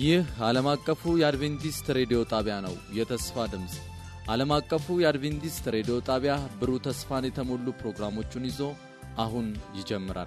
ይህ ዓለም አቀፉ የአድቬንቲስት ሬዲዮ ጣቢያ ነው። የተስፋ ድምፅ ዓለም አቀፉ የአድቬንቲስት ሬዲዮ ጣቢያ ብሩህ ተስፋን የተሞሉ ፕሮግራሞቹን ይዞ አሁን ይጀምራል።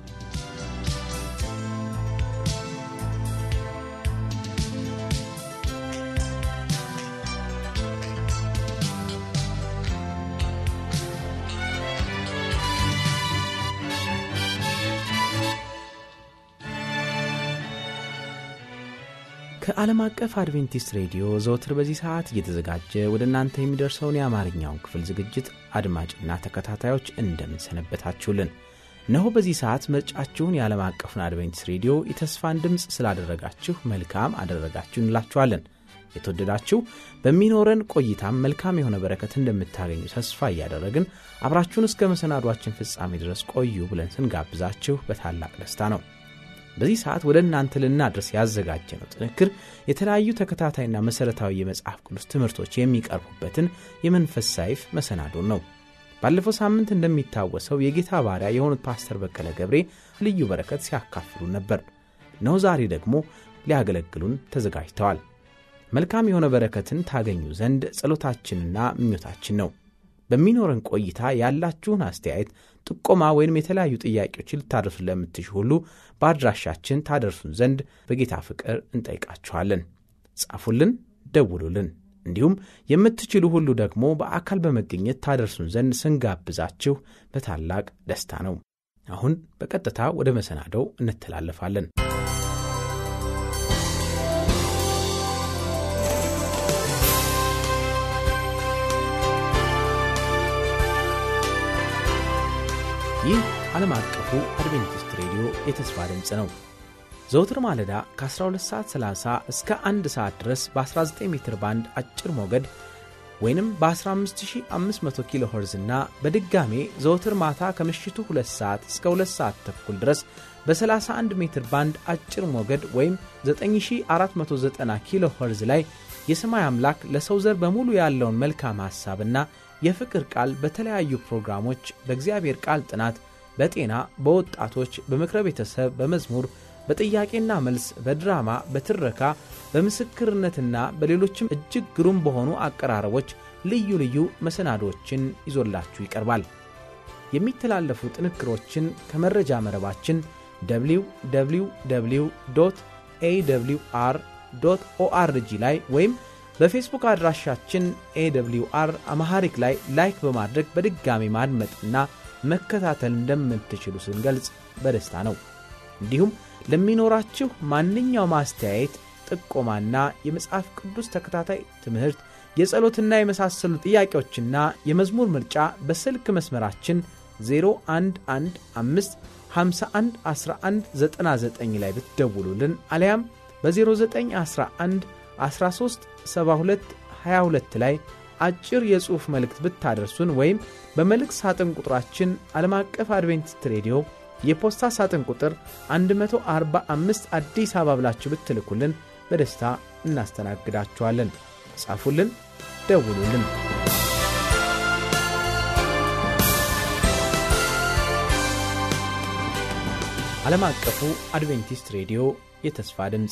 ከዓለም አቀፍ አድቬንቲስት ሬዲዮ ዘወትር በዚህ ሰዓት እየተዘጋጀ ወደ እናንተ የሚደርሰውን የአማርኛውን ክፍል ዝግጅት አድማጭና ተከታታዮች እንደምንሰነበታችሁልን እነሆ በዚህ ሰዓት ምርጫችሁን የዓለም አቀፉን አድቬንቲስት ሬዲዮ የተስፋን ድምፅ ስላደረጋችሁ መልካም አደረጋችሁ እንላችኋለን። የተወደዳችሁ በሚኖረን ቆይታም መልካም የሆነ በረከት እንደምታገኙ ተስፋ እያደረግን አብራችሁን እስከ መሰናዷችን ፍጻሜ ድረስ ቆዩ ብለን ስንጋብዛችሁ በታላቅ ደስታ ነው። በዚህ ሰዓት ወደ እናንተ ልናድረስ ያዘጋጀነው ጥንክር የተለያዩ ተከታታይና መሠረታዊ የመጽሐፍ ቅዱስ ትምህርቶች የሚቀርቡበትን የመንፈስ ሳይፍ መሰናዶን ነው። ባለፈው ሳምንት እንደሚታወሰው የጌታ ባሪያ የሆኑት ፓስተር በቀለ ገብሬ ልዩ በረከት ሲያካፍሉ ነበር። እነሆ ዛሬ ደግሞ ሊያገለግሉን ተዘጋጅተዋል። መልካም የሆነ በረከትን ታገኙ ዘንድ ጸሎታችንና ምኞታችን ነው። በሚኖረን ቆይታ ያላችሁን አስተያየት፣ ጥቆማ ወይም የተለያዩ ጥያቄዎችን ልታደርሱ ለምትሹ ሁሉ በአድራሻችን ታደርሱን ዘንድ በጌታ ፍቅር እንጠይቃችኋለን። ጻፉልን፣ ደውሉልን። እንዲሁም የምትችሉ ሁሉ ደግሞ በአካል በመገኘት ታደርሱን ዘንድ ስንጋብዛችሁ በታላቅ ደስታ ነው። አሁን በቀጥታ ወደ መሰናደው እንተላለፋለን። ይህ ዓለም አቀፉ አድቬንቲስት ሬዲዮ የተስፋ ድምፅ ነው። ዘውትር ማለዳ ከ12 ሰዓት 30 እስከ 1 ሰዓት ድረስ በ19 ሜትር ባንድ አጭር ሞገድ ወይንም በ15500 ኪሎ ኸርዝ እና በድጋሜ ዘውትር ማታ ከምሽቱ 2 ሰዓት እስከ 2 ሰዓት ተኩል ድረስ በ31 ሜትር ባንድ አጭር ሞገድ ወይም 9490 ኪሎ ኸርዝ ላይ የሰማይ አምላክ ለሰው ዘር በሙሉ ያለውን መልካም ሐሳብና የፍቅር ቃል በተለያዩ ፕሮግራሞች በእግዚአብሔር ቃል ጥናት፣ በጤና፣ በወጣቶች፣ በምክረ ቤተሰብ፣ በመዝሙር፣ በጥያቄና መልስ፣ በድራማ፣ በትረካ፣ በምስክርነትና በሌሎችም እጅግ ግሩም በሆኑ አቀራረቦች ልዩ ልዩ መሰናዶችን ይዞላችሁ ይቀርባል። የሚተላለፉ ጥንክሮችን ከመረጃ መረባችን www ኤwr ኦአርጂ ላይ ወይም በፌስቡክ አድራሻችን ኤwr አማሐሪክ ላይ ላይክ በማድረግ በድጋሚ ማድመጥና መከታተል እንደምትችሉ ስንገልጽ በደስታ ነው። እንዲሁም ለሚኖራችሁ ማንኛውም አስተያየት፣ ጥቆማና የመጽሐፍ ቅዱስ ተከታታይ ትምህርት፣ የጸሎትና የመሳሰሉ ጥያቄዎችና የመዝሙር ምርጫ በስልክ መስመራችን 0115 51 11 99 ላይ ብትደውሉልን አሊያም በ0911 13 72 22 ላይ አጭር የጽሑፍ መልእክት ብታደርሱን ወይም በመልእክት ሳጥን ቁጥራችን ዓለም አቀፍ አድቬንቲስት ሬዲዮ የፖስታ ሳጥን ቁጥር 145 አዲስ አበባ ብላችሁ ብትልኩልን በደስታ እናስተናግዳችኋለን። ጻፉልን፣ ደውሉልን። ዓለም አቀፉ አድቬንቲስት ሬዲዮ የተስፋ ድምፅ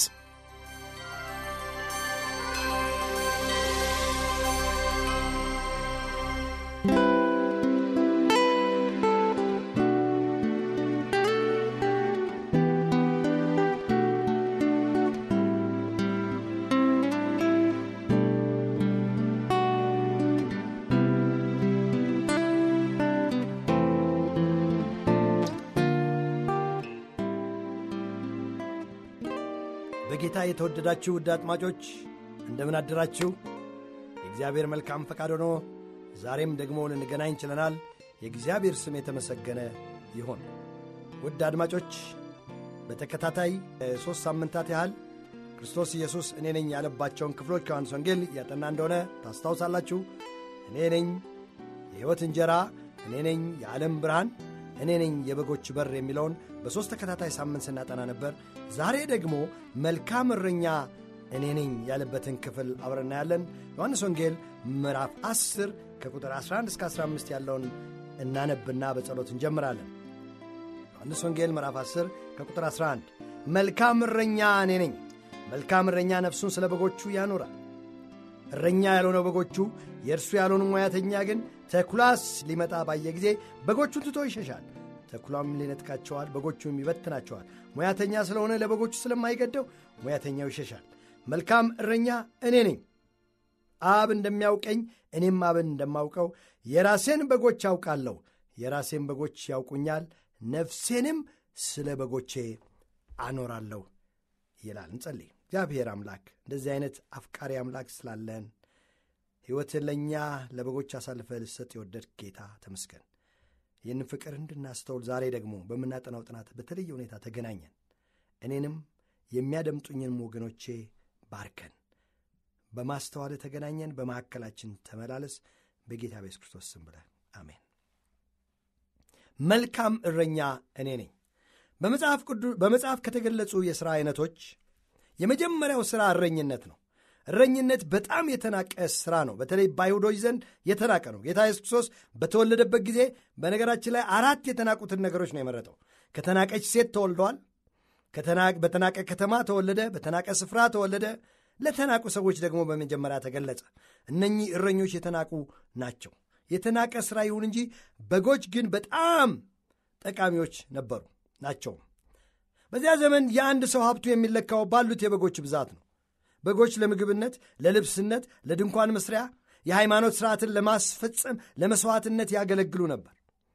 በጌታ የተወደዳችሁ ውድ አጥማጮች እንደምን አደራችሁ? የእግዚአብሔር መልካም ፈቃድ ሆኖ ዛሬም ደግሞ ልንገናኝ ችለናል። የእግዚአብሔር ስም የተመሰገነ ይሆን። ውድ አድማጮች በተከታታይ ሦስት ሳምንታት ያህል ክርስቶስ ኢየሱስ እኔ ነኝ ያለባቸውን ክፍሎች ከዮሐንስ ወንጌል እያጠና እንደሆነ ታስታውሳላችሁ። እኔ ነኝ የሕይወት እንጀራ፣ እኔ ነኝ የዓለም ብርሃን፣ እኔ ነኝ የበጎች በር የሚለውን በሦስት ተከታታይ ሳምንት ስናጠና ነበር። ዛሬ ደግሞ መልካም እረኛ እኔ ነኝ ያለበትን ክፍል አብረን እናያለን። ዮሐንስ ወንጌል ምዕራፍ 10 ከቁጥር 11 እስከ 15 ያለውን እናነብና በጸሎት እንጀምራለን። ዮሐንስ ወንጌል ምዕራፍ 10 ከቁጥር 11 መልካም እረኛ እኔ ነኝ፣ መልካም እረኛ ነፍሱን ስለ በጎቹ ያኖራል። እረኛ ያልሆነው በጎቹ የእርሱ ያልሆኑ ሙያተኛ ግን ተኩላስ ሊመጣ ባየ ጊዜ በጎቹን ትቶ ይሸሻል። ተኩላም ሊነጥቃቸዋል፣ በጎቹም ይበትናቸዋል። ሙያተኛ ስለሆነ ለበጎቹ ስለማይገደው ሙያተኛው ይሸሻል። መልካም እረኛ እኔ ነኝ። አብ እንደሚያውቀኝ እኔም አብን እንደማውቀው የራሴን በጎች ያውቃለሁ፣ የራሴን በጎች ያውቁኛል፣ ነፍሴንም ስለ በጎቼ አኖራለሁ ይላል። እንጸልይ። እግዚአብሔር አምላክ እንደዚህ አይነት አፍቃሪ አምላክ ስላለን ሕይወትን ለእኛ ለበጎች አሳልፈ ልሰጥ የወደድ ጌታ ተመስገን። ይህንን ፍቅር እንድናስተውል ዛሬ ደግሞ በምናጠናው ጥናት በተለየ ሁኔታ ተገናኘን። እኔንም የሚያደምጡኝንም ወገኖቼ ባርከን። በማስተዋል ተገናኘን። በመካከላችን ተመላለስ። በጌታ በኢየሱስ ክርስቶስ ስም ብለህ አሜን። መልካም እረኛ እኔ ነኝ። በመጽሐፍ ከተገለጹ የሥራ አይነቶች የመጀመሪያው ሥራ እረኝነት ነው። እረኝነት በጣም የተናቀ ሥራ ነው። በተለይ በአይሁዶች ዘንድ የተናቀ ነው። ጌታ ኢየሱስ ክርስቶስ በተወለደበት ጊዜ በነገራችን ላይ አራት የተናቁትን ነገሮች ነው የመረጠው። ከተናቀች ሴት ተወልደዋል። በተናቀ ከተማ ተወለደ። በተናቀ ስፍራ ተወለደ። ለተናቁ ሰዎች ደግሞ በመጀመሪያ ተገለጸ። እነኚህ እረኞች የተናቁ ናቸው። የተናቀ ሥራ ይሁን እንጂ በጎች ግን በጣም ጠቃሚዎች ነበሩ ናቸውም። በዚያ ዘመን የአንድ ሰው ሀብቱ የሚለካው ባሉት የበጎች ብዛት ነው። በጎች ለምግብነት፣ ለልብስነት፣ ለድንኳን መስሪያ፣ የሃይማኖት ሥርዓትን ለማስፈጸም ለመሥዋዕትነት ያገለግሉ ነበር።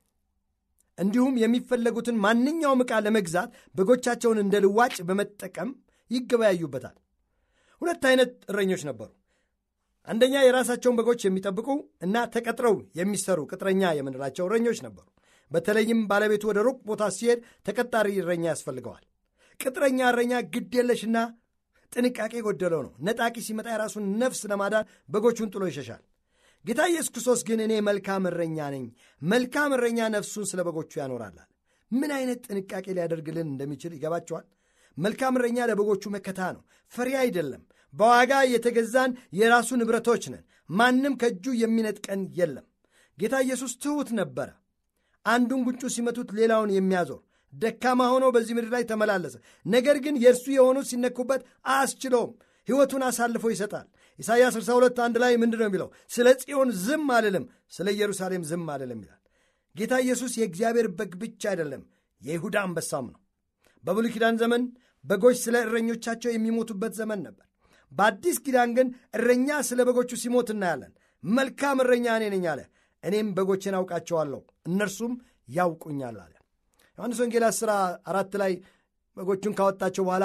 እንዲሁም የሚፈለጉትን ማንኛውም ዕቃ ለመግዛት በጎቻቸውን እንደ ልዋጭ በመጠቀም ይገበያዩበታል። ሁለት አይነት እረኞች ነበሩ። አንደኛ የራሳቸውን በጎች የሚጠብቁ እና ተቀጥረው የሚሰሩ ቅጥረኛ የምንላቸው እረኞች ነበሩ። በተለይም ባለቤቱ ወደ ሩቅ ቦታ ሲሄድ ተቀጣሪ እረኛ ያስፈልገዋል። ቅጥረኛ እረኛ ግድ የለሽና ጥንቃቄ የጎደለው ነው። ነጣቂ ሲመጣ የራሱን ነፍስ ለማዳን በጎቹን ጥሎ ይሸሻል። ጌታ ኢየሱስ ክርስቶስ ግን እኔ መልካም እረኛ ነኝ፣ መልካም እረኛ ነፍሱን ስለ በጎቹ ያኖራላል። ምን አይነት ጥንቃቄ ሊያደርግልን እንደሚችል ይገባቸዋል። መልካም እረኛ ለበጎቹ መከታ ነው፣ ፈሪ አይደለም። በዋጋ የተገዛን የራሱ ንብረቶች ነን። ማንም ከእጁ የሚነጥቀን የለም። ጌታ ኢየሱስ ትሑት ነበረ። አንዱን ጉንጩ ሲመቱት ሌላውን የሚያዞር ደካማ ሆኖ በዚህ ምድር ላይ ተመላለሰ። ነገር ግን የእርሱ የሆኑት ሲነኩበት አያስችለውም። ሕይወቱን አሳልፎ ይሰጣል። ኢሳይያስ 62 አንድ ላይ ምንድን ነው የሚለው? ስለ ጽዮን ዝም አልልም፣ ስለ ኢየሩሳሌም ዝም አልልም ይላል። ጌታ ኢየሱስ የእግዚአብሔር በግ ብቻ አይደለም፣ የይሁዳ አንበሳም ነው። በብሉይ ኪዳን ዘመን በጎች ስለ እረኞቻቸው የሚሞቱበት ዘመን ነበር። በአዲስ ኪዳን ግን እረኛ ስለ በጎቹ ሲሞት እናያለን። መልካም እረኛ እኔ ነኝ አለ። እኔም በጎችን አውቃቸዋለሁ እነርሱም ያውቁኛል አለ። ዮሐንስ ወንጌል ሥራ አራት ላይ በጎቹን ካወጣቸው በኋላ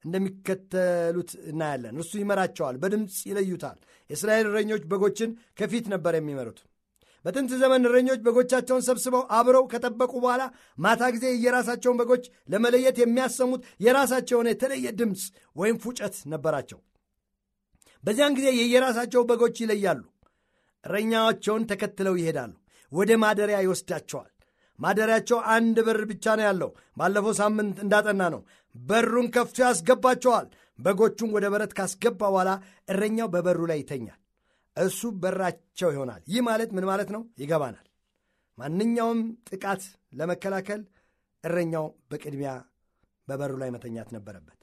እንደሚከተሉት እናያለን። እርሱ ይመራቸዋል፣ በድምፅ ይለዩታል። የእስራኤል እረኞች በጎችን ከፊት ነበር የሚመሩት። በጥንት ዘመን እረኞች በጎቻቸውን ሰብስበው አብረው ከጠበቁ በኋላ ማታ ጊዜ የራሳቸውን በጎች ለመለየት የሚያሰሙት የራሳቸው የሆነ የተለየ ድምፅ ወይም ፉጨት ነበራቸው። በዚያን ጊዜ የየራሳቸው በጎች ይለያሉ። እረኛቸውን ተከትለው ይሄዳሉ። ወደ ማደሪያ ይወስዳቸዋል። ማደሪያቸው አንድ በር ብቻ ነው ያለው። ባለፈው ሳምንት እንዳጠና ነው። በሩን ከፍቶ ያስገባቸዋል። በጎቹን ወደ በረት ካስገባ በኋላ እረኛው በበሩ ላይ ይተኛል። እሱ በራቸው ይሆናል። ይህ ማለት ምን ማለት ነው? ይገባናል። ማንኛውም ጥቃት ለመከላከል እረኛው በቅድሚያ በበሩ ላይ መተኛት ነበረበት።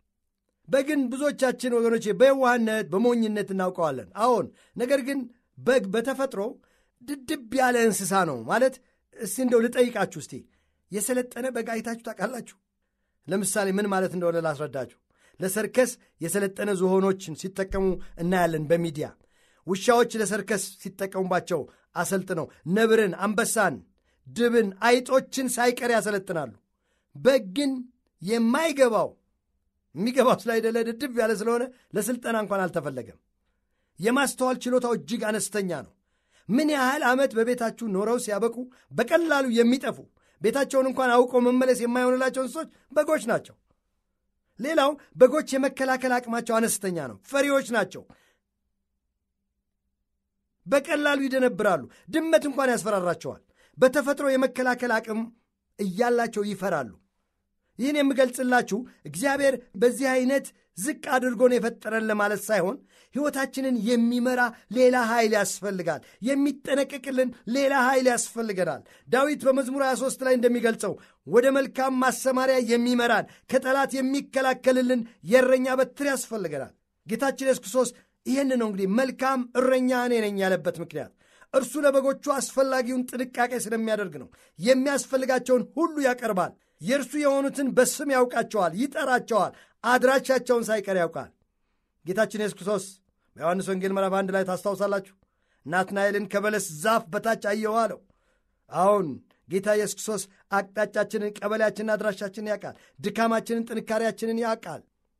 በግን ብዙዎቻችን ወገኖቼ በየዋህነት በሞኝነት እናውቀዋለን። አዎን፣ ነገር ግን በግ በተፈጥሮ ድድብ ያለ እንስሳ ነው ማለት እስቲ እንደው ልጠይቃችሁ እስቲ የሰለጠነ በግ አይታችሁ ታውቃላችሁ? ለምሳሌ ምን ማለት እንደሆነ ላስረዳችሁ። ለሰርከስ የሰለጠነ ዝሆኖችን ሲጠቀሙ እናያለን በሚዲያ ውሻዎች ለሰርከስ ሲጠቀሙባቸው አሰልጥነው ነብርን፣ አንበሳን፣ ድብን፣ አይጦችን ሳይቀር ያሰለጥናሉ። በግ ግን የማይገባው የሚገባው ስላይደለ ድድብ ያለ ስለሆነ ለስልጠና እንኳን አልተፈለገም። የማስተዋል ችሎታው እጅግ አነስተኛ ነው። ምን ያህል ዓመት በቤታችሁ ኖረው ሲያበቁ በቀላሉ የሚጠፉ ቤታቸውን እንኳን አውቀው መመለስ የማይሆንላቸው እንስሶች በጎች ናቸው። ሌላው በጎች የመከላከል አቅማቸው አነስተኛ ነው። ፈሪዎች ናቸው። በቀላሉ ይደነብራሉ። ድመት እንኳን ያስፈራራቸዋል። በተፈጥሮ የመከላከል አቅም እያላቸው ይፈራሉ። ይህን የምገልጽላችሁ እግዚአብሔር በዚህ አይነት ዝቅ አድርጎን የፈጠረን ለማለት ሳይሆን ሕይወታችንን የሚመራ ሌላ ኃይል ያስፈልጋል። የሚጠነቀቅልን ሌላ ኃይል ያስፈልገናል። ዳዊት በመዝሙር 23 ላይ እንደሚገልጸው ወደ መልካም ማሰማሪያ የሚመራን ከጠላት የሚከላከልልን የእረኛ በትር ያስፈልገናል። ጌታችን ኢየሱስ ክርስቶስ ይህን ነው እንግዲህ መልካም እረኛ እኔ ነኝ ያለበት ምክንያት እርሱ ለበጎቹ አስፈላጊውን ጥንቃቄ ስለሚያደርግ ነው። የሚያስፈልጋቸውን ሁሉ ያቀርባል። የእርሱ የሆኑትን በስም ያውቃቸዋል፣ ይጠራቸዋል፣ አድራሻቸውን ሳይቀር ያውቃል። ጌታችን ኢየሱስ ክርስቶስ በዮሐንስ ወንጌል ምዕራፍ አንድ ላይ ታስታውሳላችሁ። ናትናኤልን ከበለስ ዛፍ በታች አየሁ አለው። አሁን ጌታ ኢየሱስ ክርስቶስ አቅጣጫችንን፣ ቀበሌያችንን፣ አድራሻችንን ያውቃል። ድካማችንን፣ ጥንካሬያችንን ያውቃል።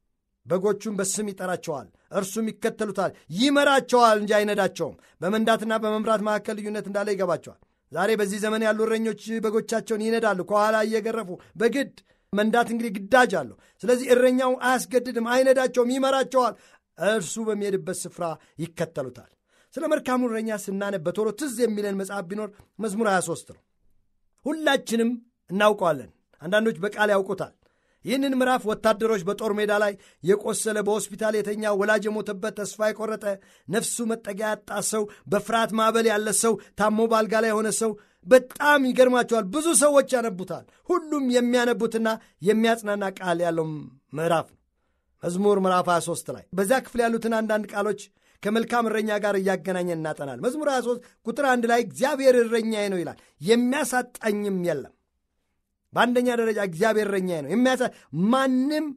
በጎቹን በስም ይጠራቸዋል፣ እርሱም ይከተሉታል፣ ይመራቸዋል እንጂ አይነዳቸውም። በመንዳትና በመምራት መካከል ልዩነት እንዳለ ይገባቸዋል። ዛሬ በዚህ ዘመን ያሉ እረኞች በጎቻቸውን ይነዳሉ፣ ከኋላ እየገረፉ በግድ መንዳት እንግዲህ ግዳጅ አለው። ስለዚህ እረኛው አያስገድድም፣ አይነዳቸውም፣ ይመራቸዋል። እርሱ በሚሄድበት ስፍራ ይከተሉታል። ስለ መልካሙ እረኛ ስናነብ በቶሎ ትዝ የሚለን መጽሐፍ ቢኖር መዝሙር 23 ነው። ሁላችንም እናውቀዋለን። አንዳንዶች በቃል ያውቁታል። ይህንን ምዕራፍ ወታደሮች በጦር ሜዳ ላይ የቆሰለ፣ በሆስፒታል የተኛ፣ ወላጅ የሞተበት፣ ተስፋ የቆረጠ፣ ነፍሱ መጠጊያ ያጣ ሰው፣ በፍርሃት ማዕበል ያለ ሰው፣ ታሞ ባልጋ ላይ የሆነ ሰው በጣም ይገርማቸዋል። ብዙ ሰዎች ያነቡታል። ሁሉም የሚያነቡትና የሚያጽናና ቃል ያለው ምዕራፍ ነው። መዝሙር ምዕራፍ 23 ላይ በዚያ ክፍል ያሉትን አንዳንድ ቃሎች ከመልካም እረኛ ጋር እያገናኘን እናጠናል። መዝሙር 23 ቁጥር አንድ ላይ እግዚአብሔር እረኛዬ ነው ይላል፣ የሚያሳጣኝም የለም። በአንደኛ ደረጃ እግዚአብሔር እረኛዬ ነው። የሚያሳ ማንም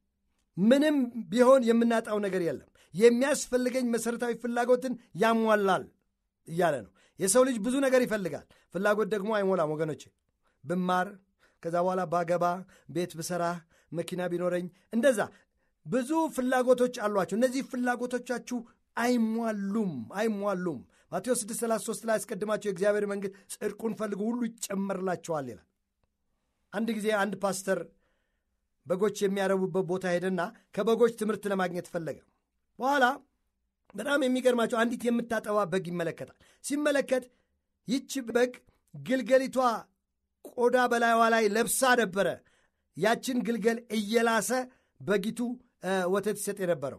ምንም ቢሆን የምናጣው ነገር የለም። የሚያስፈልገኝ መሠረታዊ ፍላጎትን ያሟላል እያለ ነው። የሰው ልጅ ብዙ ነገር ይፈልጋል። ፍላጎት ደግሞ አይሞላም ወገኖቼ። ብማር፣ ከዛ በኋላ ባገባ፣ ቤት ብሰራ፣ መኪና ቢኖረኝ፣ እንደዛ ብዙ ፍላጎቶች አሏቸው። እነዚህ ፍላጎቶቻችሁ አይሟሉም አይሟሉም። ማቴዎስ 633 ላይ አስቀድማቸው የእግዚአብሔር መንግሥት ጽድቁን ፈልጉ ሁሉ ይጨመርላቸዋል ይላል። አንድ ጊዜ አንድ ፓስተር በጎች የሚያረቡበት ቦታ ሄደና ከበጎች ትምህርት ለማግኘት ፈለገ። በኋላ በጣም የሚገርማቸው አንዲት የምታጠባ በግ ይመለከታል። ሲመለከት ይቺ በግ ግልገሊቷ ቆዳ በላይዋ ላይ ለብሳ ነበረ። ያችን ግልገል እየላሰ በጊቱ ወተት ይሰጥ የነበረው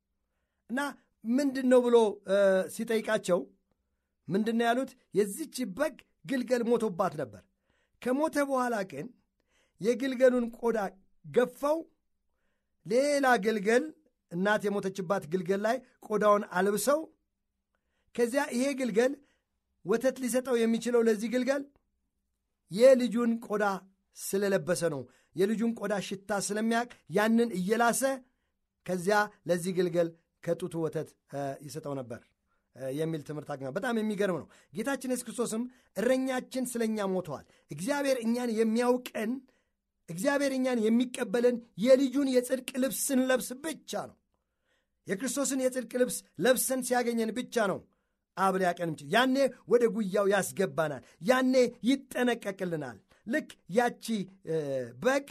እና ምንድን ነው ብሎ ሲጠይቃቸው ምንድን ነው ያሉት? የዚች በግ ግልገል ሞቶባት ነበር። ከሞተ በኋላ ግን የግልገሉን ቆዳ ገፋው ሌላ ግልገል እናት የሞተችባት ግልገል ላይ ቆዳውን አልብሰው ከዚያ ይሄ ግልገል ወተት ሊሰጠው የሚችለው ለዚህ ግልገል የልጁን ቆዳ ስለለበሰ ነው። የልጁን ቆዳ ሽታ ስለሚያውቅ ያንን እየላሰ ከዚያ ለዚህ ግልገል ከጡቱ ወተት ይሰጠው ነበር የሚል ትምህርት አግኘ። በጣም የሚገርም ነው። ጌታችን ኢየሱስ ክርስቶስም እረኛችን ስለ እኛ ሞተዋል። እግዚአብሔር እኛን የሚያውቀን እግዚአብሔር እኛን የሚቀበለን የልጁን የጽድቅ ልብስ ስንለብስ ብቻ ነው። የክርስቶስን የጽድቅ ልብስ ለብሰን ሲያገኘን ብቻ ነው አብ ሊያቀን ምችል። ያኔ ወደ ጉያው ያስገባናል። ያኔ ይጠነቀቅልናል። ልክ ያቺ በግ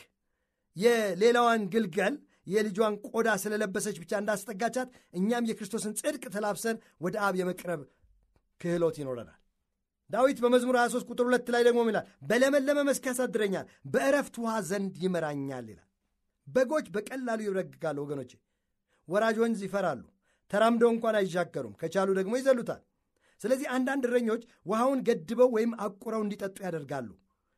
የሌላዋን ግልገል የልጇን ቆዳ ስለለበሰች ብቻ እንዳስጠጋቻት እኛም የክርስቶስን ጽድቅ ተላብሰን ወደ አብ የመቅረብ ክህሎት ይኖረናል። ዳዊት በመዝሙር 23 ቁጥር ሁለት ላይ ደግሞ ይላል በለመለመ መስክ ያሳድረኛል፣ በእረፍት ውሃ ዘንድ ይመራኛል ይላል። በጎች በቀላሉ ይረግጋሉ ወገኖቼ። ወራጅ ወንዝ ይፈራሉ። ተራምደው እንኳን አይሻገሩም። ከቻሉ ደግሞ ይዘሉታል። ስለዚህ አንዳንድ እረኞች ውሃውን ገድበው ወይም አቁረው እንዲጠጡ ያደርጋሉ።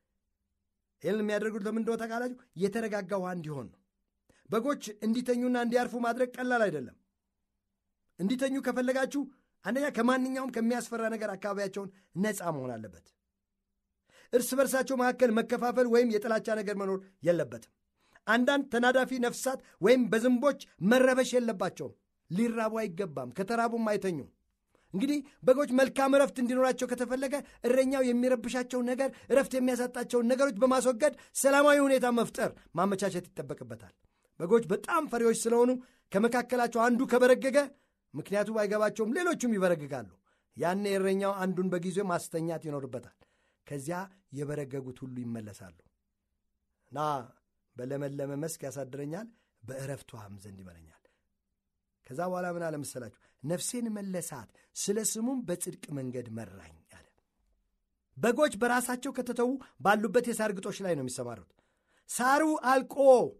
ይህን የሚያደርጉት ለምን እንደሆነ ታውቃላችሁ? የተረጋጋ ውሃ እንዲሆን ነው። በጎች እንዲተኙና እንዲያርፉ ማድረግ ቀላል አይደለም። እንዲተኙ ከፈለጋችሁ አንደኛ ከማንኛውም ከሚያስፈራ ነገር አካባቢያቸውን ነፃ መሆን አለበት። እርስ በርሳቸው መካከል መከፋፈል ወይም የጥላቻ ነገር መኖር የለበትም። አንዳንድ ተናዳፊ ነፍሳት ወይም በዝንቦች መረበሽ የለባቸውም። ሊራቡ አይገባም። ከተራቡም አይተኙም። እንግዲህ በጎች መልካም እረፍት እንዲኖራቸው ከተፈለገ እረኛው የሚረብሻቸውን ነገር፣ እረፍት የሚያሳጣቸውን ነገሮች በማስወገድ ሰላማዊ ሁኔታ መፍጠር ማመቻቸት ይጠበቅበታል። በጎች በጣም ፈሪዎች ስለሆኑ ከመካከላቸው አንዱ ከበረገገ ምክንያቱ ባይገባቸውም ሌሎቹም ይበረግጋሉ። ያኔ እረኛው አንዱን በጊዜው ማስተኛት ይኖርበታል። ከዚያ የበረገጉት ሁሉ ይመለሳሉ እና በለመለመ መስክ ያሳድረኛል፣ በእረፍት ውሃም ዘንድ ይመረኛል። ከዛ በኋላ ምን አለ መሰላችሁ? ነፍሴን መለሳት፣ ስለ ስሙም በጽድቅ መንገድ መራኝ አለ። በጎች በራሳቸው ከተተዉ ባሉበት የሳር ግጦሽ ላይ ነው የሚሰማሩት። ሳሩ አልቆ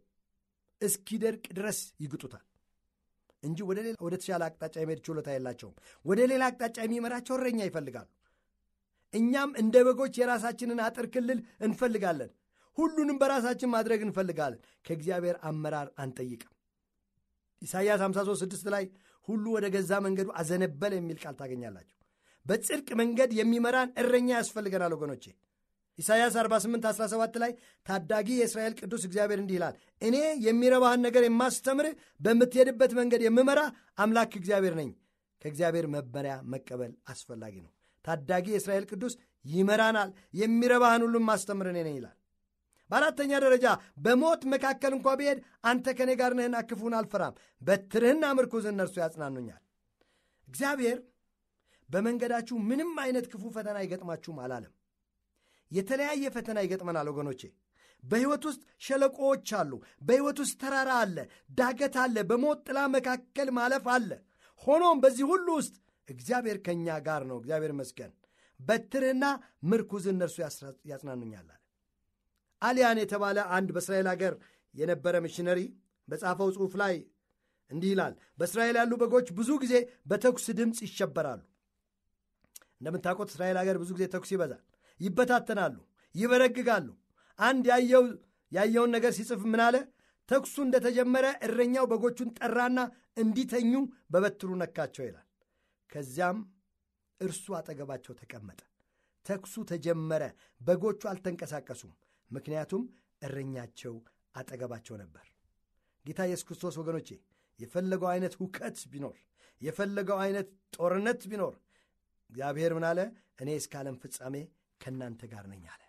እስኪደርቅ ድረስ ይግጡታል እንጂ ወደ ተሻለ አቅጣጫ የመሄድ ችሎታ የላቸውም። ወደ ሌላ አቅጣጫ የሚመራቸው እረኛ ይፈልጋሉ። እኛም እንደ በጎች የራሳችንን አጥር ክልል እንፈልጋለን። ሁሉንም በራሳችን ማድረግ እንፈልጋለን። ከእግዚአብሔር አመራር አንጠይቅም። ኢሳይያስ 53 ላይ ሁሉ ወደ ገዛ መንገዱ አዘነበለ የሚል ቃል ታገኛላችሁ። በጽድቅ መንገድ የሚመራን እረኛ ያስፈልገናል ወገኖቼ። ኢሳይያስ 48 17 ላይ ታዳጊ የእስራኤል ቅዱስ እግዚአብሔር እንዲህ ይላል፣ እኔ የሚረባህን ነገር የማስተምርህ በምትሄድበት መንገድ የምመራ አምላክ እግዚአብሔር ነኝ። ከእግዚአብሔር መመሪያ መቀበል አስፈላጊ ነው። ታዳጊ የእስራኤል ቅዱስ ይመራናል፣ የሚረባህን ሁሉም ማስተምር እኔ ነኝ ይላል። በአራተኛ ደረጃ በሞት መካከል እንኳ ብሄድ አንተ ከእኔ ጋር ነህና ክፉን አልፈራም፣ በትርህና ምርኩዝ እነርሱ ያጽናኑኛል። እግዚአብሔር በመንገዳችሁ ምንም አይነት ክፉ ፈተና አይገጥማችሁም አላለም። የተለያየ ፈተና ይገጥመናል ወገኖቼ። በሕይወት ውስጥ ሸለቆዎች አሉ። በሕይወት ውስጥ ተራራ አለ፣ ዳገት አለ፣ በሞት ጥላ መካከል ማለፍ አለ። ሆኖም በዚህ ሁሉ ውስጥ እግዚአብሔር ከእኛ ጋር ነው። እግዚአብሔር ይመስገን። በትርህና ምርኩዝ እነርሱ ያጽናኑኛል አለ። አሊያን የተባለ አንድ በእስራኤል አገር የነበረ ሚሽነሪ በጻፈው ጽሑፍ ላይ እንዲህ ይላል። በእስራኤል ያሉ በጎች ብዙ ጊዜ በተኩስ ድምፅ ይሸበራሉ። እንደምታውቁት እስራኤል ሀገር ብዙ ጊዜ ተኩስ ይበዛል። ይበታተናሉ፣ ይበረግጋሉ። አንድ ያየውን ነገር ሲጽፍ ምን አለ? ተኩሱ እንደተጀመረ እረኛው በጎቹን ጠራና እንዲተኙ በበትሩ ነካቸው ይላል። ከዚያም እርሱ አጠገባቸው ተቀመጠ። ተኩሱ ተጀመረ፣ በጎቹ አልተንቀሳቀሱም። ምክንያቱም እረኛቸው አጠገባቸው ነበር። ጌታ ኢየሱስ ክርስቶስ ወገኖቼ የፈለገው አይነት ሁከት ቢኖር የፈለገው አይነት ጦርነት ቢኖር እግዚአብሔር ምን አለ? እኔ እስከ ዓለም ፍጻሜ ከእናንተ ጋር ነኝ አለ።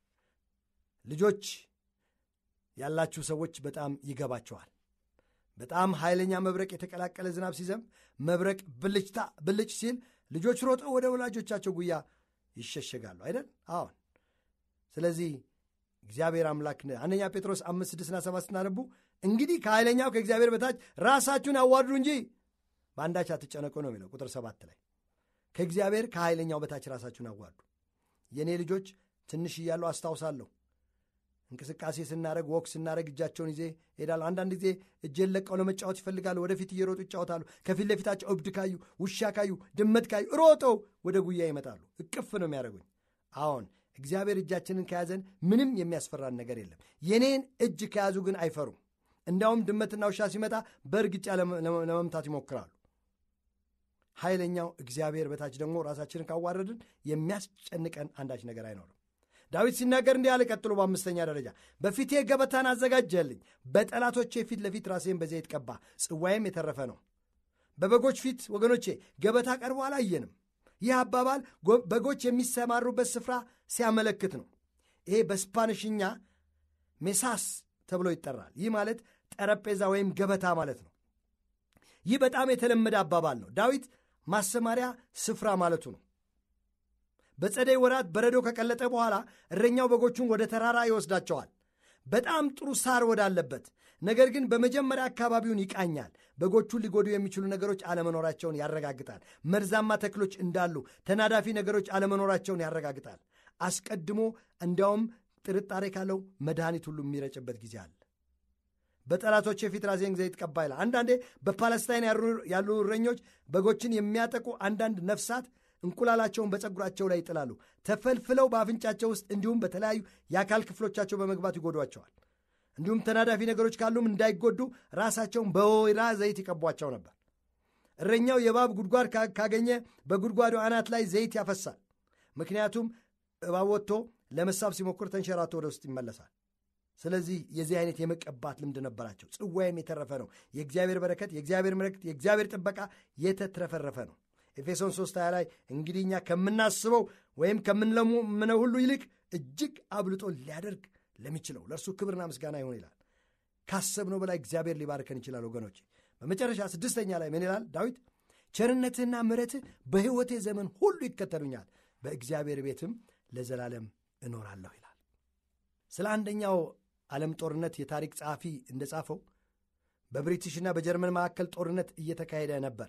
ልጆች ያላችሁ ሰዎች በጣም ይገባቸዋል። በጣም ኃይለኛ መብረቅ የተቀላቀለ ዝናብ ሲዘንብ መብረቅ ብልጭታ ብልጭ ሲል ልጆች ሮጠው ወደ ወላጆቻቸው ጉያ ይሸሸጋሉ አይደል? አዎን። ስለዚህ እግዚአብሔር አምላክ አንደኛ ጴጥሮስ አምስት ስድስትና ሰባት ስናነቡ እንግዲህ ከኃይለኛው ከእግዚአብሔር በታች ራሳችሁን አዋርዱ እንጂ በአንዳች አትጨነቁ ነው የሚለው ቁጥር ሰባት ላይ ከእግዚአብሔር ከኃይለኛው በታች ራሳችሁን አዋርዱ። የእኔ ልጆች ትንሽ እያለሁ አስታውሳለሁ እንቅስቃሴ ስናደረግ ወክ ስናደረግ እጃቸውን ይዜ ሄዳሉ። አንዳንድ ጊዜ እጄን ለቀው ለመጫወት ይፈልጋሉ። ወደፊት እየሮጡ ይጫወታሉ። ከፊት ለፊታቸው እብድ ካዩ፣ ውሻ ካዩ፣ ድመት ካዩ ሮጠው ወደ ጉያ ይመጣሉ። እቅፍ ነው የሚያደርጉኝ። አዎን እግዚአብሔር እጃችንን ከያዘን ምንም የሚያስፈራን ነገር የለም። የኔን እጅ ከያዙ ግን አይፈሩም። እንዲያውም ድመትና ውሻ ሲመጣ በእርግጫ ለመምታት ይሞክራሉ። ኃይለኛው እግዚአብሔር በታች ደግሞ ራሳችንን ካዋረድን የሚያስጨንቀን አንዳች ነገር አይኖርም። ዳዊት ሲናገር እንዲህ አለ። ቀጥሎ በአምስተኛ ደረጃ በፊቴ ገበታን አዘጋጀልኝ፣ በጠላቶቼ ፊት ለፊት ራሴን በዘይት ቀባ፣ ጽዋዬም የተረፈ ነው። በበጎች ፊት ወገኖቼ ገበታ ቀርቦ አላየንም። ይህ አባባል በጎች የሚሰማሩበት ስፍራ ሲያመለክት ነው። ይሄ በስፓንሽኛ ሜሳስ ተብሎ ይጠራል። ይህ ማለት ጠረጴዛ ወይም ገበታ ማለት ነው። ይህ በጣም የተለመደ አባባል ነው። ዳዊት ማሰማሪያ ስፍራ ማለቱ ነው። በጸደይ ወራት በረዶ ከቀለጠ በኋላ እረኛው በጎቹን ወደ ተራራ ይወስዳቸዋል፣ በጣም ጥሩ ሳር ወዳለበት። ነገር ግን በመጀመሪያ አካባቢውን ይቃኛል። በጎቹን ሊጎዱ የሚችሉ ነገሮች አለመኖራቸውን ያረጋግጣል። መርዛማ ተክሎች እንዳሉ፣ ተናዳፊ ነገሮች አለመኖራቸውን ያረጋግጣል። አስቀድሞ እንዲያውም ጥርጣሬ ካለው መድኃኒት ሁሉ የሚረጭበት ጊዜ አለ። በጠላቶች የፊት ራሴን ዘይት ቀባ ይላል። አንዳንዴ በፓለስታይን ያሉ እረኞች በጎችን የሚያጠቁ አንዳንድ ነፍሳት እንቁላላቸውን በፀጉራቸው ላይ ይጥላሉ። ተፈልፍለው በአፍንጫቸው ውስጥ እንዲሁም በተለያዩ የአካል ክፍሎቻቸው በመግባት ይጎዷቸዋል። እንዲሁም ተናዳፊ ነገሮች ካሉም እንዳይጎዱ ራሳቸውን በወይራ ዘይት ይቀቧቸው ነበር። እረኛው የእባብ ጉድጓድ ካገኘ በጉድጓዱ አናት ላይ ዘይት ያፈሳል። ምክንያቱም እባብ ወጥቶ ለመሳብ ሲሞክር ተንሸራቶ ወደ ውስጥ ይመለሳል። ስለዚህ የዚህ አይነት የመቀባት ልምድ ነበራቸው። ጽዋይም የተረፈ ነው። የእግዚአብሔር በረከት፣ የእግዚአብሔር ምረክት፣ የእግዚአብሔር ጥበቃ የተትረፈረፈ ነው። ኤፌሶን 3 20 ላይ እንግዲህ እኛ ከምናስበው ወይም ከምንለምነው ሁሉ ይልቅ እጅግ አብልጦ ሊያደርግ ለሚችለው ለእርሱ ክብርና ምስጋና ይሆን ይላል። ካሰብነው በላይ እግዚአብሔር ሊባርከን ይችላል። ወገኖች በመጨረሻ ስድስተኛ ላይ ምን ይላል ዳዊት? ቸርነትህና ምሕረትህ በሕይወቴ ዘመን ሁሉ ይከተሉኛል፣ በእግዚአብሔር ቤትም ለዘላለም እኖራለሁ ይላል። ስለ አንደኛው ዓለም ጦርነት የታሪክ ጸሐፊ እንደጻፈው በብሪቲሽና በጀርመን መካከል ጦርነት እየተካሄደ ነበር።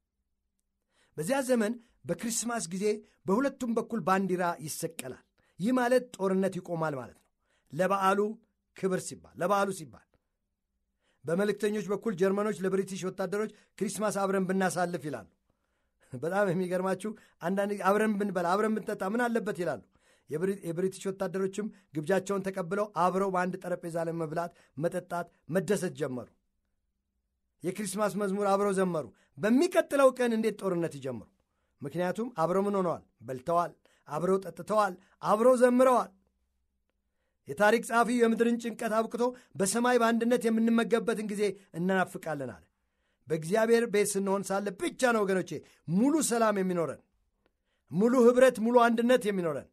በዚያ ዘመን በክሪስማስ ጊዜ በሁለቱም በኩል ባንዲራ ይሰቀላል። ይህ ማለት ጦርነት ይቆማል ማለት ነው። ለበዓሉ ክብር ሲባል ለበዓሉ ሲባል በመልእክተኞች በኩል ጀርመኖች ለብሪቲሽ ወታደሮች ክሪስማስ አብረን ብናሳልፍ ይላሉ። በጣም የሚገርማችሁ አንዳንድ አብረን ብንበላ አብረን ብንጠጣ ምን አለበት ይላሉ። የብሪቲሽ ወታደሮችም ግብዣቸውን ተቀብለው አብረው በአንድ ጠረጴዛ ላይ መብላት፣ መጠጣት፣ መደሰት ጀመሩ። የክሪስማስ መዝሙር አብረው ዘመሩ። በሚቀጥለው ቀን እንዴት ጦርነት ይጀምሩ? ምክንያቱም አብረው ምን ሆነዋል? በልተዋል፣ አብረው ጠጥተዋል፣ አብረው ዘምረዋል። የታሪክ ጸሐፊው የምድርን ጭንቀት አብቅቶ በሰማይ በአንድነት የምንመገብበትን ጊዜ እናናፍቃለን አለ። በእግዚአብሔር ቤት ስንሆን ሳለ ብቻ ነው ወገኖቼ ሙሉ ሰላም የሚኖረን፣ ሙሉ ኅብረት፣ ሙሉ አንድነት የሚኖረን።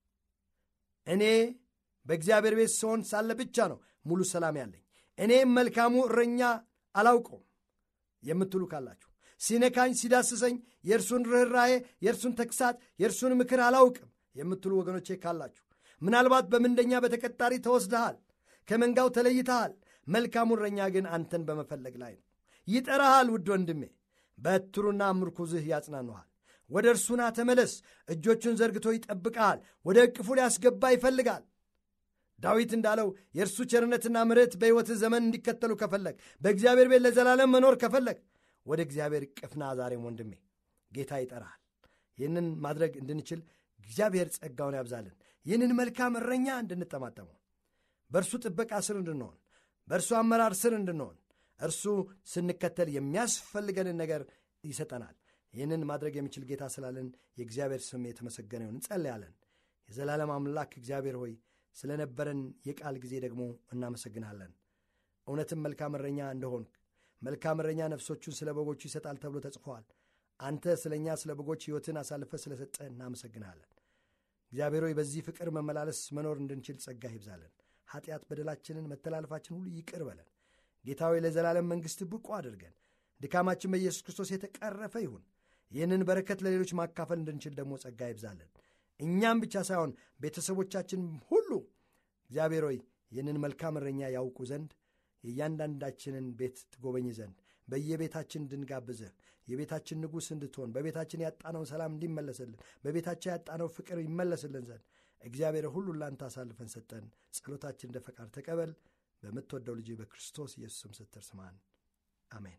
እኔ በእግዚአብሔር ቤት ስሆን ሳለ ብቻ ነው ሙሉ ሰላም ያለኝ። እኔም መልካሙ እረኛ አላውቀውም የምትሉ ካላችሁ ሲነካኝ ሲዳስሰኝ የእርሱን ርኅራዬ የእርሱን ተግሳት የእርሱን ምክር አላውቅም የምትሉ ወገኖቼ ካላችሁ ምናልባት በምንደኛ በተቀጣሪ ተወስደሃል፣ ከመንጋው ተለይተሃል። መልካሙ እረኛ ግን አንተን በመፈለግ ላይ ነው። ይጠራሃል። ውድ ወንድሜ በትሩና ምርኩዝህ ያጽናኑሃል። ወደ እርሱና ተመለስ። እጆቹን ዘርግቶ ይጠብቀሃል። ወደ እቅፉ ሊያስገባ ይፈልጋል። ዳዊት እንዳለው የእርሱ ቸርነትና ምሕረት በሕይወትህ ዘመን እንዲከተሉ ከፈለግ፣ በእግዚአብሔር ቤት ለዘላለም መኖር ከፈለግ ወደ እግዚአብሔር እቅፍና ዛሬም ወንድሜ ጌታ ይጠራሃል። ይህንን ማድረግ እንድንችል እግዚአብሔር ጸጋውን ያብዛልን። ይህንን መልካም እረኛ እንድንጠማጠመው በእርሱ ጥበቃ ስር እንድንሆን በእርሱ አመራር ስር እንድንሆን እርሱ ስንከተል የሚያስፈልገንን ነገር ይሰጠናል። ይህንን ማድረግ የሚችል ጌታ ስላለን የእግዚአብሔር ስም የተመሰገነ ይሁን። እንጸልያለን። የዘላለም አምላክ እግዚአብሔር ሆይ ስለነበረን የቃል ጊዜ ደግሞ እናመሰግናለን። እውነትም መልካም እረኛ እንደሆንክ መልካም እረኛ ነፍሶቹን ስለ በጎቹ ይሰጣል ተብሎ ተጽፏል። አንተ ስለ እኛ ስለ በጎች ሕይወትን አሳልፈ ስለ ሰጠ እናመሰግናለን። እግዚአብሔር ሆይ በዚህ ፍቅር መመላለስ መኖር እንድንችል ጸጋ ይብዛለን። ኃጢአት፣ በደላችንን፣ መተላለፋችን ሁሉ ይቅር በለን። ጌታ ሆይ ለዘላለም መንግሥት ብቁ አድርገን ድካማችን በኢየሱስ ክርስቶስ የተቀረፈ ይሁን። ይህንን በረከት ለሌሎች ማካፈል እንድንችል ደግሞ ጸጋ ይብዛለን። እኛም ብቻ ሳይሆን ቤተሰቦቻችን ሁሉ እግዚአብሔር ሆይ ይህንን መልካም እረኛ ያውቁ ዘንድ የእያንዳንዳችንን ቤት ትጎበኝ ዘንድ በየቤታችን እንድንጋብዝህ የቤታችን ንጉሥ እንድትሆን በቤታችን ያጣነውን ሰላም እንዲመለስልን በቤታችን ያጣነው ፍቅር ይመለስልን ዘንድ እግዚአብሔር ሁሉን ላንተ አሳልፈን ሰጠን። ጸሎታችን እንደ ፈቃድ ተቀበል። በምትወደው ልጅ በክርስቶስ ኢየሱስም ስትር ስማን፣ አሜን።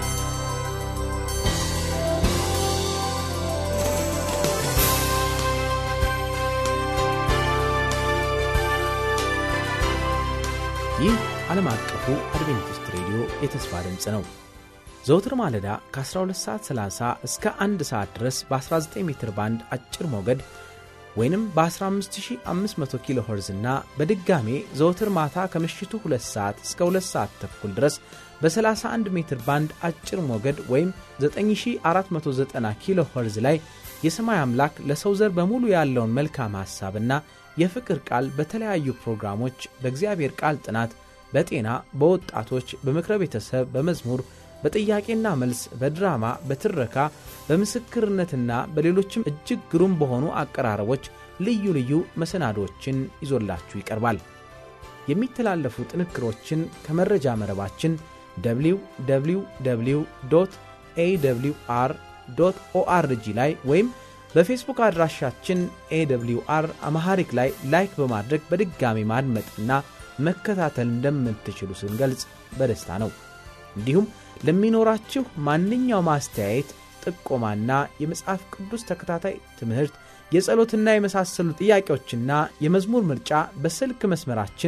ይህ ዓለም አቀፉ አድቬንቲስት ሬዲዮ የተስፋ ድምፅ ነው። ዘውትር ማለዳ ከ12 ሰዓት 30 እስከ 1 ሰዓት ድረስ በ19 ሜትር ባንድ አጭር ሞገድ ወይንም በ15500 ኪሎ ኸርዝ እና በድጋሜ ዘውትር ማታ ከምሽቱ 2 ሰዓት እስከ 2 ሰዓት ተኩል ድረስ በ31 ሜትር ባንድ አጭር ሞገድ ወይም 9490 ኪሎ ኸርዝ ላይ የሰማይ አምላክ ለሰው ዘር በሙሉ ያለውን መልካም ሐሳብና የፍቅር ቃል በተለያዩ ፕሮግራሞች በእግዚአብሔር ቃል ጥናት፣ በጤና፣ በወጣቶች፣ በምክረ ቤተሰብ፣ በመዝሙር፣ በጥያቄና መልስ፣ በድራማ፣ በትረካ፣ በምስክርነትና በሌሎችም እጅግ ግሩም በሆኑ አቀራረቦች ልዩ ልዩ መሰናዶችን ይዞላችሁ ይቀርባል። የሚተላለፉ ጥንክሮችን ከመረጃ መረባችን www ኤwr ኦአርጂ ላይ ወይም በፌስቡክ አድራሻችን ኤwr አማሐሪክ ላይ ላይክ በማድረግ በድጋሚ ማድመጥና መከታተል እንደምትችሉ ስንገልጽ በደስታ ነው። እንዲሁም ለሚኖራችሁ ማንኛውም አስተያየት፣ ጥቆማና የመጽሐፍ ቅዱስ ተከታታይ ትምህርት፣ የጸሎትና የመሳሰሉ ጥያቄዎችና የመዝሙር ምርጫ በስልክ መስመራችን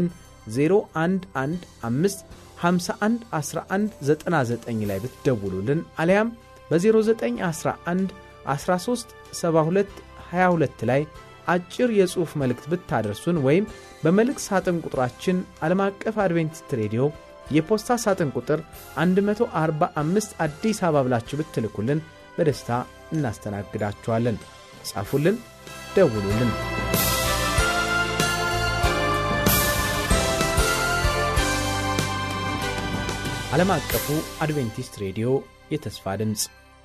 0115 51 11 99 ላይ ብትደውሉልን አሊያም በ0911 13 72 22 ላይ አጭር የጽሑፍ መልእክት ብታደርሱን ወይም በመልእክት ሳጥን ቁጥራችን ዓለም አቀፍ አድቬንቲስት ሬዲዮ የፖስታ ሳጥን ቁጥር 145 አዲስ አበባ ብላችሁ ብትልኩልን በደስታ እናስተናግዳችኋለን። ጻፉልን፣ ደውሉልን። ዓለም አቀፉ አድቬንቲስት ሬዲዮ የተስፋ ድምፅ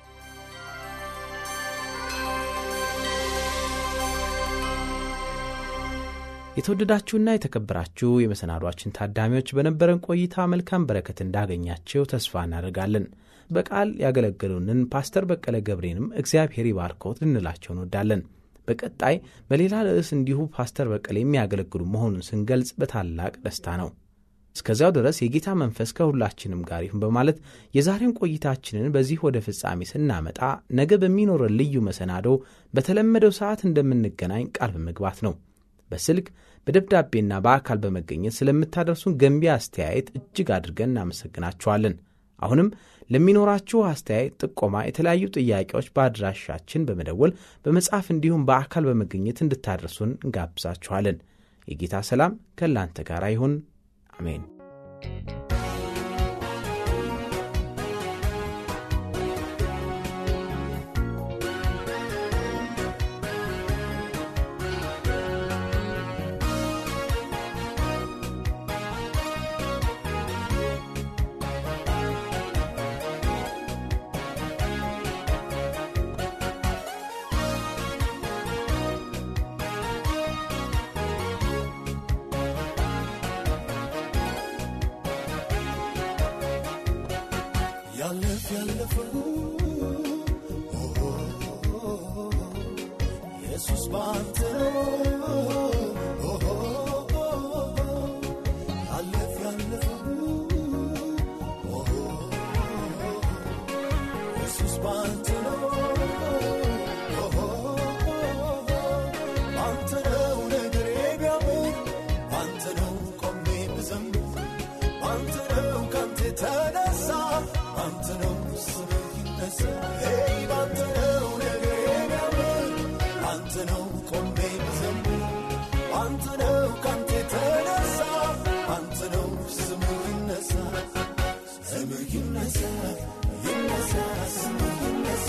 የተወደዳችሁና የተከበራችሁ የመሰናዷችን ታዳሚዎች በነበረን ቆይታ መልካም በረከት እንዳገኛችሁ ተስፋ እናደርጋለን። በቃል ያገለገሉንን ፓስተር በቀለ ገብሬንም እግዚአብሔር ይባርኮት ልንላቸው እንወዳለን። በቀጣይ በሌላ ርዕስ እንዲሁ ፓስተር በቀለ የሚያገለግሉ መሆኑን ስንገልጽ በታላቅ ደስታ ነው። እስከዚያው ድረስ የጌታ መንፈስ ከሁላችንም ጋር ይሁን በማለት የዛሬውን ቆይታችንን በዚህ ወደ ፍጻሜ ስናመጣ ነገ በሚኖረን ልዩ መሰናዶ በተለመደው ሰዓት እንደምንገናኝ ቃል በመግባት ነው። በስልክ በደብዳቤና በአካል በመገኘት ስለምታደርሱን ገንቢ አስተያየት እጅግ አድርገን እናመሰግናችኋለን። አሁንም ለሚኖራችሁ አስተያየት፣ ጥቆማ፣ የተለያዩ ጥያቄዎች በአድራሻችን በመደወል በመጻፍ እንዲሁም በአካል በመገኘት እንድታደርሱን እንጋብዛችኋለን። የጌታ ሰላም ከእናንተ ጋር ይሁን። አሜን። ያለፍ ያለፈው ኢየሱስ ባንተ ያለፍ ያለፈው ኢየሱስ ባንተ ባንተ ነው ነገሬ ቢያምር ባንተ ነው ቆሜ ብዘምር ባንተ ነው ካንተ ተነሳ ባንተ ነው ስምህ ይነሳ ሄይ ባንተ ነው ነገሬ ቢያምር ባንተ ነው ቆሜ ብዘምር ባንተ ነው ካንተ ተነሳ ባንተ ነው ስምህ ይነሳ ስምህ ይነሳ ይነሳ ስምህ ይነሳ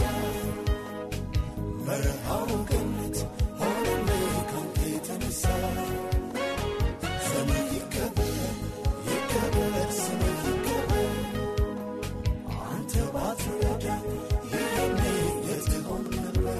መርሃው ገነት ሆነልህ ካንተ የተነሳ ስምህ ይከበር ይከበር ስምህ ይከበር አንተ ባትረዳ ይሄኔ የት ሆን ነበር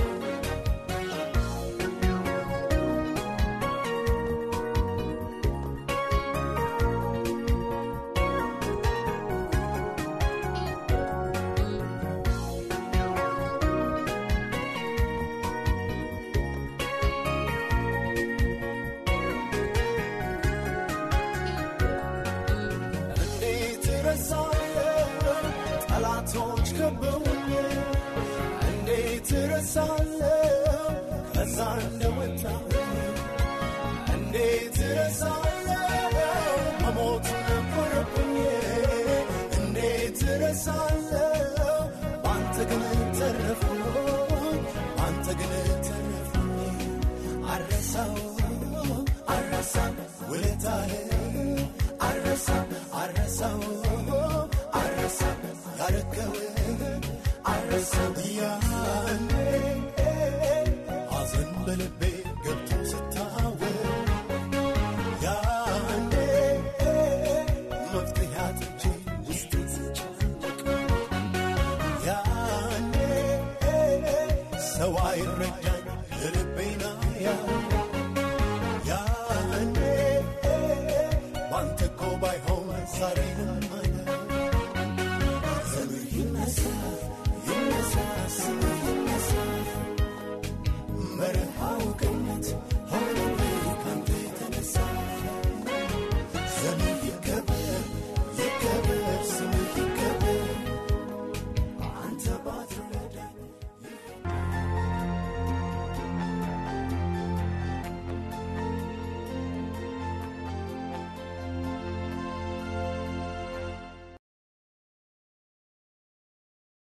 እንዴት እረሳለሁ ጠላቶች ከበውኝ እንዴት እረሳለሁ ከዛ እንደወጣ እንዴት እረሳለሁ መሞት ነበረብኝ እንዴት እረሳለሁ ባንተ ግን ተረፍኩኝ ባንተ ግን ተረፍኩኝ አረሳው አረሳም ውለታህን አረሳም አረሳው አረሳም ያረከውን አረሳም ያኔ ሐዘን በልቤ ገብቶ ስታወቅ ያኔ መፍትሄ አጥቼ ውስጤ ስጨነቅ ያኔ ሰው አይረዳኝ የልቤና ያ ያኔ ባንተ እኮ ባይሆን ዛሬንም